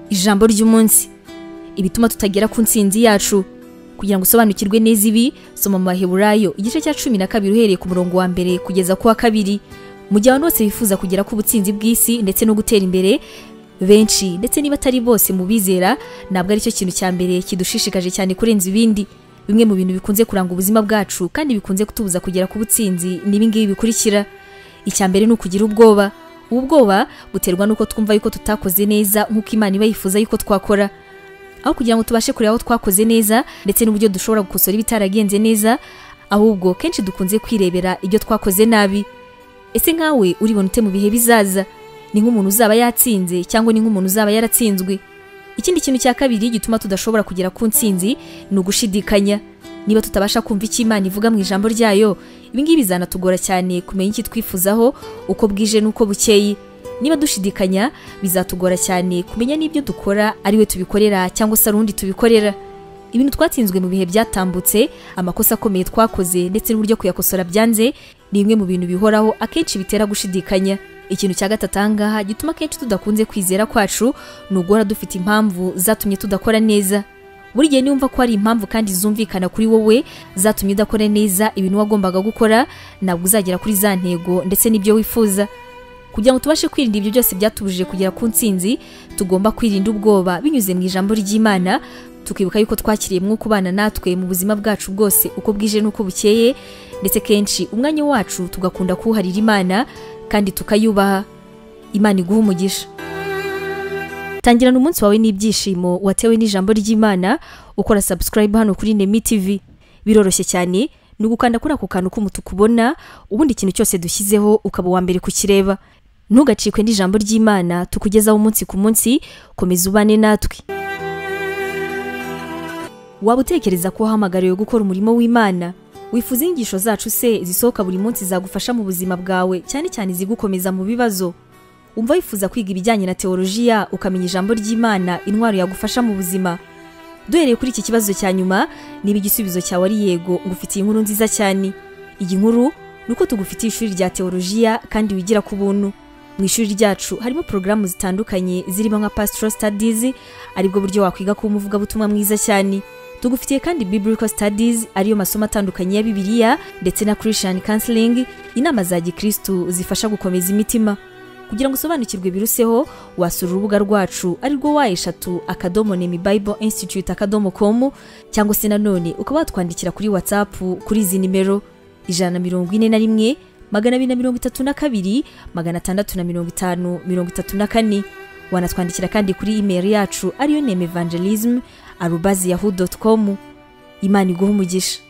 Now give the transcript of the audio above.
ijambo ry'umunsi ibituma tutagera ku ntsinzi yacu kugira ngo usobanukirwe neza ibi soma mu baheburayo igice cya cumi na kabiri uhereye ku murongo wa mbere kugeza ku wa kabiri mu gihe abantu bose bifuza kugera ku butsinzi bw'isi ndetse no gutera imbere benshi ndetse niba atari bose mu bizera ntabwo aricyo kintu cya mbere kidushishikaje cyane kurenza ibindi bimwe mu bintu bikunze kuranga ubuzima bwacu kandi bikunze kutubuza kugera ku butsinzi ni ibi ngibi bikurikira icya mbere ni ukugira ubwoba ubu bwoba buterwa n'uko twumva yuko tutakoze neza nk'uko imana iba yifuza yuko twakora aho kugira ngo tubashe kureba aho twakoze neza ndetse n'uburyo dushobora gukosora ibitaragenze neza ahubwo kenshi dukunze kwirebera ibyo twakoze nabi ese nkawe uribona ute mu bihe bizaza ni nk'umuntu uzaba yatsinze cyangwa ni nk'umuntu uzaba yaratsinzwe ikindi kintu cya kabiri gituma tudashobora kugera ku ntsinzi ni ugushidikanya niba tutabasha kumva icyo imana ivuga mu ijambo ryayo ibi ngibi bizanatugora cyane kumenya icyo twifuzaho uko bwije n'uko bukeye niba dushidikanya bizatugora cyane kumenya n'ibyo dukora ari we tubikorera cyangwa se ari undi tubikorera ibintu twatsinzwe mu bihe byatambutse amakosa akomeye twakoze ndetse n'uburyo kuyakosora byanze ni bimwe mu bintu bihoraho akenshi bitera gushidikanya ikintu cya gatatu ahangaha gituma akenshi tudakunze kwizera kwacu ni uguhora dufite impamvu zatumye tudakora neza buri gihe niwumva ko hari impamvu kandi zumvikana kuri wowe zatumye udakora neza ibintu wagombaga gukora ntabwo uzagera kuri za ntego ndetse n'ibyo wifuza kugira ngo tubashe kwirinda ibyo byose byatubujije kugera ku ntsinzi tugomba kwirinda ubwoba binyuze mu ijambo ry'imana tukibuka yuko twakiriye mwuka ubana natwe mu buzima bwacu bwose uko bwije n'uko bukeye ndetse kenshi umwanya wacu tugakunda kuwuharira imana kandi tukayubaha imana iguha umugisha tangirana umunsi wawe n'ibyishimo watewe n'ijambo ry'imana ukora sabusikarayibu hano kuri nemi tivi biroroshye cyane ni ugukanda kuri ako kantu k'umutuku ubona ubundi ikintu cyose dushyizeho ukaba uwa mbere kukireba ntugacikwe n'ijambo ry'imana tukugezaho umunsi ku munsi komeza ubane natwe waba utekereza ko wahamagariwe gukora umurimo w'imana wifuza inyigisho zacu se zisohoka buri munsi zagufasha mu buzima bwawe cyane cyane izigukomeza mu bibazo umva wifuza kwiga ibijyanye na teolojiya ukamenya ijambo ry'imana intwaro yagufasha mu buzima duhereye kuri iki kibazo cya nyuma niba igisubizo cyawe ari yego ngufitiye inkuru nziza cyane iyi nkuru ni uko tugufitiye ishuri rya teolojiya kandi wigira ku buntu mu ishuri ryacu harimo porogaramu zitandukanye zirimo nka pasitoro sitadizi aribwo buryo wakwiga kuba umuvugabutumwa mwiza cyane tugufitiye kandi biblical studies ariyo masomo atandukanye ya bibiliya ndetse na christian counseling inama za gikristu zifasha gukomeza imitima kugira ngo usobanukirwe biruseho wasura urubuga rwacu arirwo wa eshatu akadomo nemi bible institute akadomo com cyangwa se nanone ukaba watwandikira kuri whatsapp kuri izi nimero ijana na mirongo ine na rimwe magana abiri na mirongo itatu na kabiri magana atandatu na mirongo itanu mirongo itatu na kane wanatwandikira kandi kuri imeri yacu ariyo nemi evangelism arubazi yahu dotu komu imana iguha umugisha